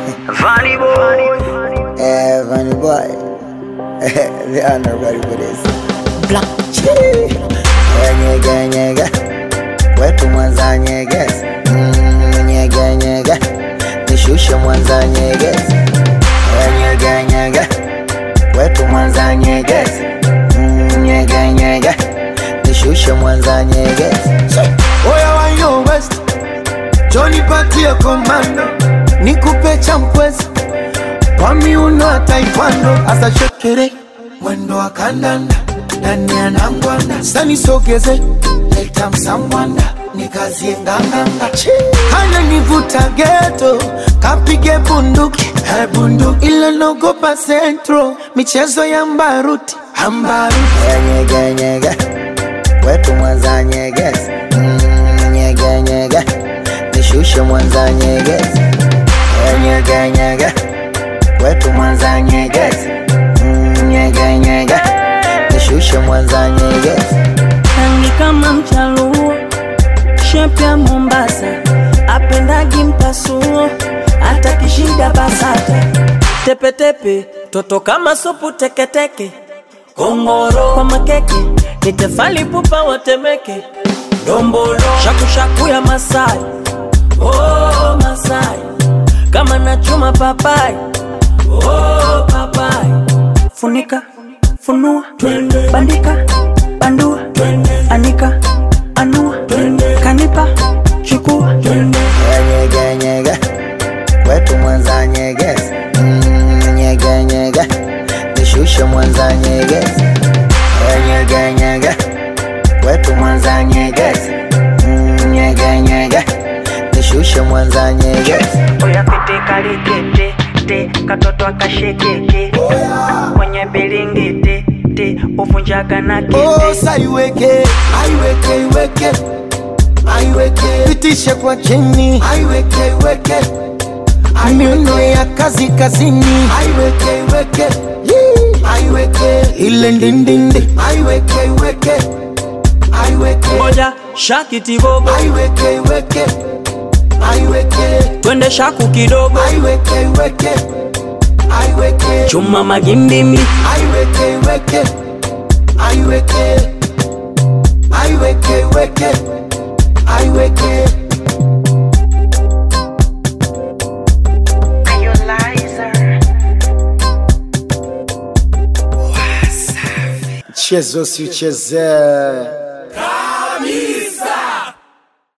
Funny boy. Eh, funny boy. they are not ready for this. Black Chii. Eh, Nyega nyega. Wetu Mwanza nyeges. Mm, nyega nyega. Nishushe Mwanza nyeges. Eh, Nyega nyega. Wetu Mwanza nyeges. Mm, nyega nyega. Nishushe Mwanza nyeges. Oya wa yo west Johnny patie komando Nikupe champwezi Kwa miuno ya taekwondo Asa shekere Mwendo wa kandanda Nani anangwanda Sani sogeze Leta msambwanda Nikazie nganganga Kana nivuta geto Kapige bunduki eh, bunduki Ila nogopa centro Michezo ya mbaruti Ambaruti Eh, Nyega nyega. Wetu Mwanza nyeges. Mm, nyega nyega. Nishushe Mwanza nyeges. Eh, Nyega nyega. Wetu Mwanza nyeges. Mm, nyega nyega. Nishushe Mwanza nyeges. rangi kama mchaluo, shepu ya Mombasa, apendagi mpasuo, hata kishida basata, tepetepe, toto kama supu teketeke, kongoro kwa makeke, ni tefali pupa watemeke, dombolo shakushaku ya Masai, oh Masai, kama nachuma papai, oh papai, funika funua bandika bandua anika anua kanipa chukua Eh, Nyega nyega. Wetu Mwanza nyeges. Mm, nyega nyega. Nishushe Mwanza nyeges. Eh, Nyega nyega. Wetu Mwanza nyeges. Mm, nyega nyega. Nishushe Mwanza nyeges. Oya pete kalikete te katoto akashekeke kwenye bilingiti te uvunjaga na kete Osa iweke, aiweke, iweke, aiweke, pitishe kwa chini, aiweke, iweke, miuno ya kazi kazini, aiweke, iweke, Yee. aiweke, ile ndindindi, aiweke, iweke, aiweke, moja shakiti bobo aiweke, iweke, aiweke, twende shaku kidogo aiweke, iweke, aiweke, chuma magimbimi aiweke, iweke, aiweke, aiweke, iweke, aiweke. Chezo si uchezee